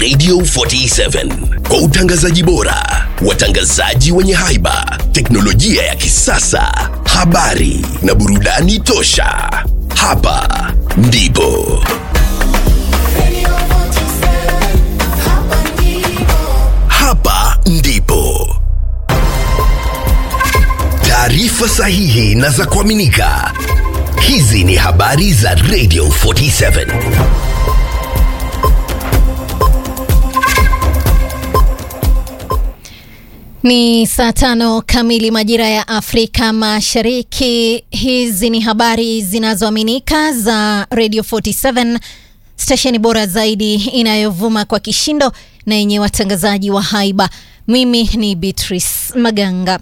Radio 47 kwa utangazaji bora, watangazaji wenye haiba, teknolojia ya kisasa, habari na burudani tosha. Hapa ndipo hapa ndipo taarifa sahihi na za kuaminika. Hizi ni habari za Radio 47. Ni saa tano kamili majira ya Afrika Mashariki. Hizi ni habari zinazoaminika za Radio 47, stesheni bora zaidi inayovuma kwa kishindo na yenye watangazaji wa haiba. Mimi ni Beatrice Maganga.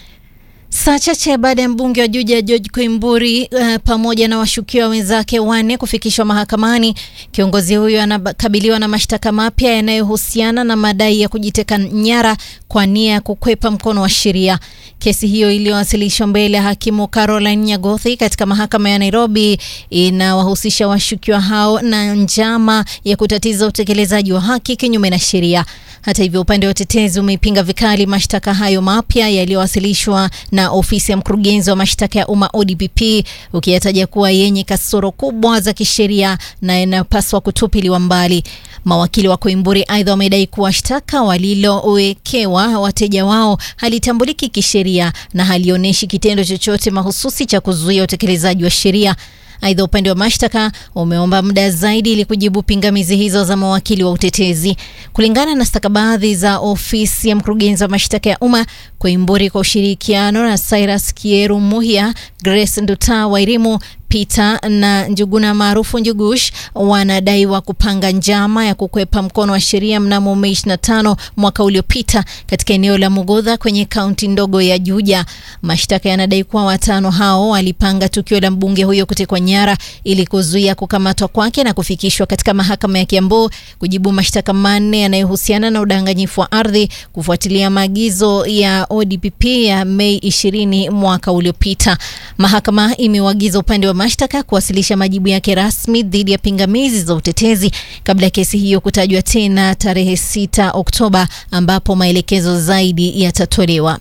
Saa chache baada ya mbunge wa Juja George Koimburi uh, pamoja na washukiwa wenzake wanne kufikishwa mahakamani, kiongozi huyo anakabiliwa na mashtaka mapya yanayohusiana na madai ya kujiteka nyara kwa nia ya kukwepa mkono wa sheria. Kesi hiyo iliyowasilishwa mbele ya hakimu Caroline Nyagothi katika mahakama ya Nairobi inawahusisha washukiwa hao na njama ya kutatiza utekelezaji wa haki kinyume na sheria. Hata hivyo, upande wa utetezi umeipinga vikali mashtaka hayo mapya yaliyowasilishwa na ofisi ya mkurugenzi wa mashtaka ya umma ODPP, ukiyataja kuwa yenye kasoro kubwa za kisheria na yanayopaswa kutupiliwa mbali. Mawakili wa Koimburi aidha wamedai kuwa shtaka walilowekewa wateja wao halitambuliki kisheria na halionyeshi kitendo chochote mahususi cha kuzuia utekelezaji wa sheria. Aidha, upande wa mashtaka umeomba muda zaidi ili kujibu pingamizi hizo za mawakili wa utetezi. Kulingana na stakabadhi za ofisi ya mkurugenzi wa mashtaka ya umma, Koimburi kwa ushirikiano na Cyrus Kieru Muhia, Grace Nduta Wairimu Peter na Njuguna maarufu Njugush wanadaiwa kupanga njama ya kukwepa mkono wa sheria mnamo Mei 25 mwaka uliopita katika eneo la Mugodha kwenye kaunti ndogo ya Juja. Mashtaka yanadai kuwa watano hao walipanga tukio la mbunge huyo kutekwa nyara ili kuzuia kukamatwa kwake na kufikishwa katika mahakama ya Kiambu kujibu mashtaka manne yanayohusiana na udanganyifu wa ardhi kufuatilia maagizo ya ODPP ya Mei 20 mwaka uliopita. Mahakama imeuagiza upande wa mashtaka kuwasilisha majibu yake rasmi dhidi ya pingamizi za utetezi kabla ya kesi hiyo kutajwa tena tarehe 6 Oktoba ambapo maelekezo zaidi yatatolewa.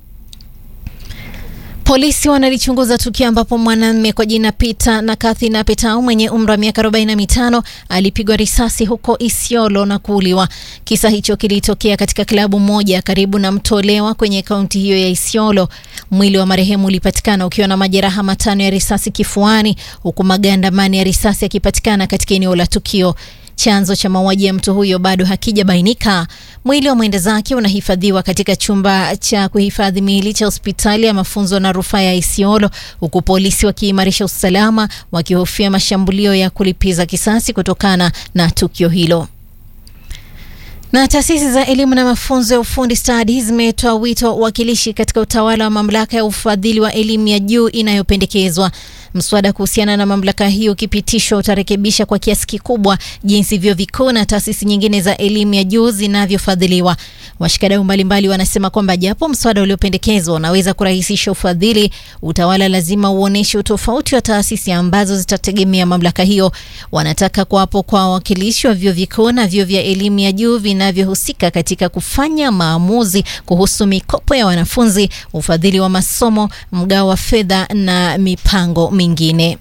Polisi wanalichunguza tukio ambapo mwanamume kwa jina Peter na Kathy Napetau mwenye umri wa miaka 45 alipigwa risasi huko Isiolo na kuuliwa. Kisa hicho kilitokea katika klabu moja karibu na Mtolewa kwenye kaunti hiyo ya Isiolo. Mwili wa marehemu ulipatikana ukiwa na majeraha matano ya risasi kifuani, huku maganda manne ya risasi yakipatikana katika eneo la tukio. Chanzo cha mauaji ya mtu huyo bado hakijabainika. Mwili wa mwenda zake unahifadhiwa katika chumba cha kuhifadhi miili cha hospitali ya mafunzo na rufaa ya Isiolo, huku polisi wakiimarisha usalama, wakihofia mashambulio ya kulipiza kisasi kutokana na tukio hilo. Na taasisi za elimu na mafunzo ya ufundi stadi zimetoa wito wa uwakilishi katika utawala wa mamlaka ya ufadhili wa elimu ya juu inayopendekezwa. Mswada kuhusiana na mamlaka hiyo ukipitishwa utarekebisha kwa kiasi kikubwa jinsi vyuo vikuu na taasisi nyingine za elimu ya juu zinavyofadhiliwa. Washikadau mbalimbali wanasema kwamba japo mswada uliopendekezwa unaweza kurahisisha ufadhili, utawala lazima uoneshe utofauti wa taasisi ambazo zitategemea mamlaka hiyo. Wanataka kuwapo kwa wawakilishi wa vyuo vikuu na vyuo vya elimu ya juu vinavyohusika katika kufanya maamuzi kuhusu mikopo ya wanafunzi, ufadhili wa masomo, mgao wa fedha na mipango mingine.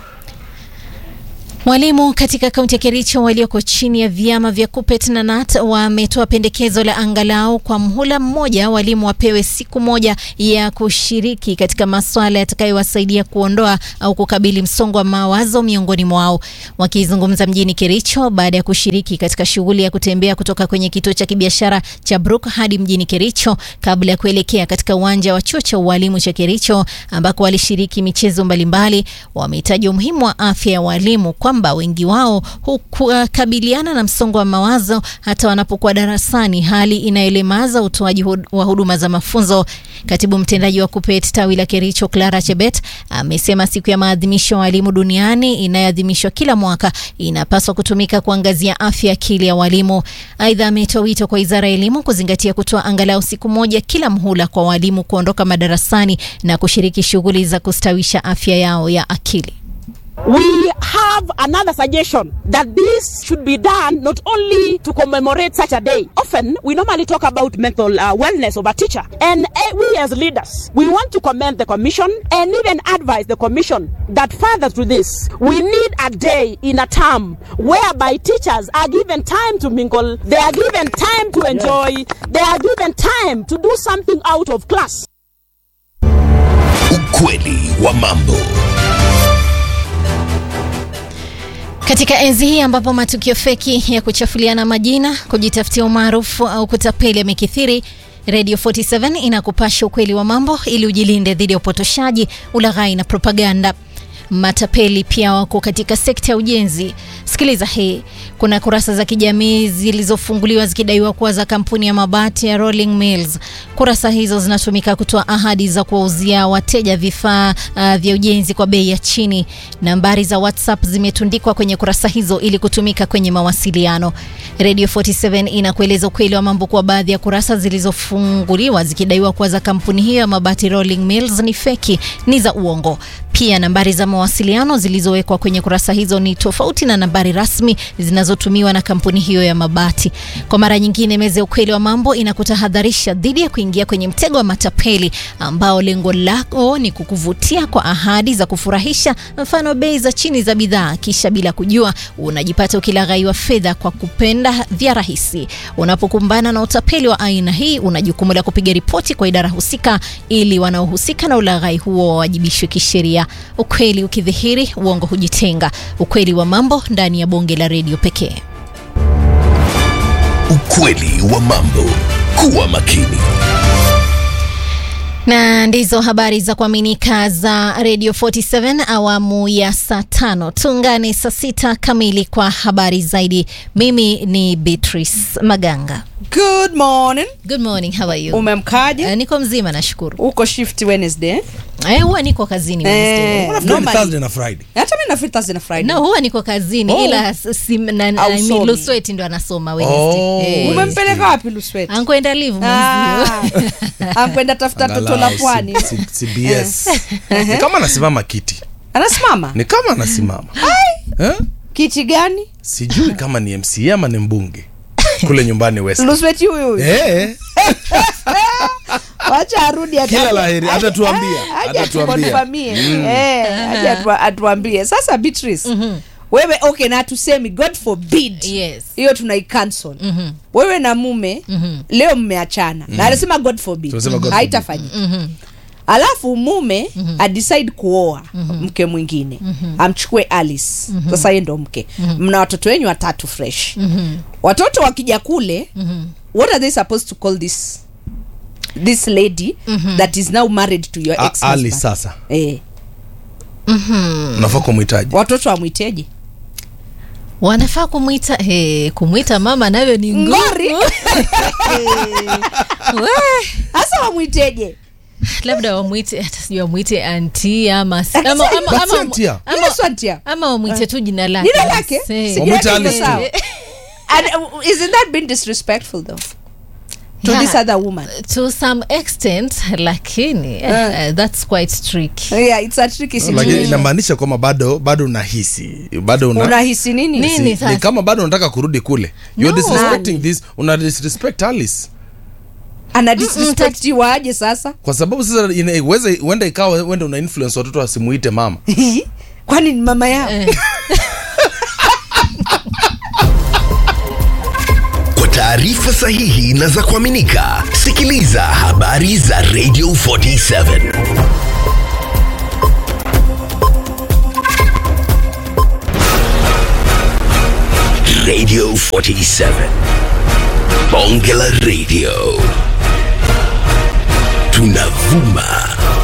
Walimu katika kaunti ya Kericho walioko chini ya vyama vya KUPPET na KNUT wametoa pendekezo la angalau kwa mhula mmoja walimu wapewe siku moja ya kushiriki katika masuala yatakayowasaidia kuondoa au kukabili msongo wa mawazo miongoni mwao. Wakizungumza mjini Kericho baada ya kushiriki katika shughuli ya kutembea kutoka kwenye kituo cha kibiashara cha Brook hadi mjini Kericho kabla ya kuelekea katika uwanja wa chuo cha ualimu cha Kericho ambako walishiriki michezo mbalimbali, wamehitaji umuhimu wa afya ya walimu kwamba wengi wao hukabiliana na msongo wa mawazo hata wanapokuwa darasani, hali inayolemaza utoaji wa huduma za mafunzo. Katibu mtendaji wa KUPPET tawi la Kericho, Clara Chebet, amesema siku ya maadhimisho ya walimu duniani inayoadhimishwa kila mwaka inapaswa kutumika kuangazia afya akili ya walimu. Aidha, ametoa wito kwa wizara ya elimu kuzingatia kutoa angalau siku moja kila mhula kwa walimu kuondoka madarasani na kushiriki shughuli za kustawisha afya yao ya akili. We have another suggestion that this should be done not only to commemorate such a day. Often, we normally talk about mental uh, wellness of a teacher. And uh, we as leaders, we want to commend the commission and even advise the commission that further to this, we need a day in a term whereby teachers are given time to mingle, they are given time to enjoy, they are given time to do something out of class. Ukweli wa mambo. Katika enzi hii ambapo matukio feki ya kuchafuliana majina, kujitafutia umaarufu au kutapeli yamekithiri, Radio 47 inakupasha ukweli wa mambo ili ujilinde dhidi ya upotoshaji, ulaghai na propaganda. Matapeli pia wako katika sekta ya ujenzi. Sikiliza hii. Kuna kurasa za kijamii zilizofunguliwa zikidaiwa kuwa za kampuni ya mabati ya Rolling Mills. Kurasa hizo zinatumika kutoa ahadi za kuwauzia wateja vifaa uh, vya ujenzi kwa bei ya chini. Nambari za WhatsApp zimetundikwa kwenye kurasa hizo ili kutumika kwenye mawasiliano. Radio 47 inakueleza ukweli wa mambo kuwa baadhi ya kurasa zilizofunguliwa zikidaiwa kuwa za kampuni hiyo ya mabati Rolling Mills ni feki, ni za uongo. Pia nambari za mawasiliano zilizowekwa kwenye kurasa hizo ni tofauti na nambari rasmi zinazotumiwa na kampuni hiyo ya mabati. Kwa mara nyingine, meza ya ukweli wa mambo inakutahadharisha dhidi ya kuingia kwenye mtego wa matapeli ambao lengo lako ni kukuvutia kwa ahadi za kufurahisha, mfano bei za chini za bidhaa, kisha bila kujua unajipata ukilaghaiwa fedha kwa kupenda vya rahisi. Unapokumbana na utapeli wa aina hii, una jukumu la kupiga ripoti kwa idara husika ili wanaohusika na ulaghai huo wawajibishwe kisheria. Ukweli ukidhihiri, uongo hujitenga. Ukweli wa mambo ndani ya bonge la redio pekee. Ukweli wa mambo. Kuwa makini. na ndizo habari za kuaminika za Radio 47 awamu ya saa tano. Tuungane saa sita kamili kwa habari zaidi. Mimi ni Beatrice Maganga. Good morning. Good morning, how are you? Umemkaje? Eh, niko mzima nashukuru. Uko shift Wednesday? Eh, huwa niko kazini Wednesday. Eh, Unafikiri ni normally- Thursday na Friday. Hata mimi na free Thursday na Friday. No, huwa niko kazini Oh. ila s- sim, na, na, Hausomi. ni Lusweti ndo anasoma Wednesday. Oh. Eh, Umempeleka wapi Luswet? ankwenda live Ah, mwenzio. Ankwenda tafuta toto la Angalau pwani. C- C- CBS. Ni kama anasimama kiti. Anasimama? Ni kama anasimama. Eh? Kiti gani? Sijui kama ni MC ama ni mbunge kule nyumbani West. Luswet huyu huyu. Eh, Wacha arudi ata- Kila la heri, aje- atatuambia, ah, aje atatuambia. atukonfirmie. Eh, aje atu- atuambie. Sasa Beatrice. Wewe okay na tusemi God forbid. Yes. Hiyo tunaicancel. Wewe na mume leo mmeachana. Na anasema God forbid. Tunasema God forbid. Haitafanyika. alafu mume mm-hmm. adecide kuoa mm-hmm. mke mwingine mm-hmm. amchukue alice mm-hmm. sasa yeye ndo mke mm-hmm. mna watoto wenyu watatu fresh mm-hmm. watoto wakija kule mm-hmm. what are they supposed to call this this lady mm-hmm. that is now married to your A- ex Ali sasa eh, unafaa kumhitaji watoto wamwiteje wanafaa kumwita hey, kumwita mama nayo ni ngumu. ngori We. hasa wamwiteje labda wamwite hata sijui wamwite anti ama ama- ama- ama- That's ama- Antia. ama- Ile swantia ama wamwite tu jina lake Jina lake? Say. Si- Wamwite Jina Alice liko tu. sawa. And, uh, isn't that being disrespectful though to Yeah. this other woman to some extent lakini eh, that's quite tricky yeah it's a tricky lakini situation inamaanisha kwamba bado bado unahisi bado una, unahisi nini Nini? si, sasa? ni kama bado unataka kurudi kule you're No. disrespecting this una disrespect Alice ana disrespectiwa aje sasa kwa sababu sasa ina- iweze huenda ikawa wenda una influence watoto wasimuite mama kwani ni mama yao Eh. Kwa taarifa sahihi na za kuaminika, sikiliza habari za Radio 47. Radio 47. Bonge la Radio. Tunavuma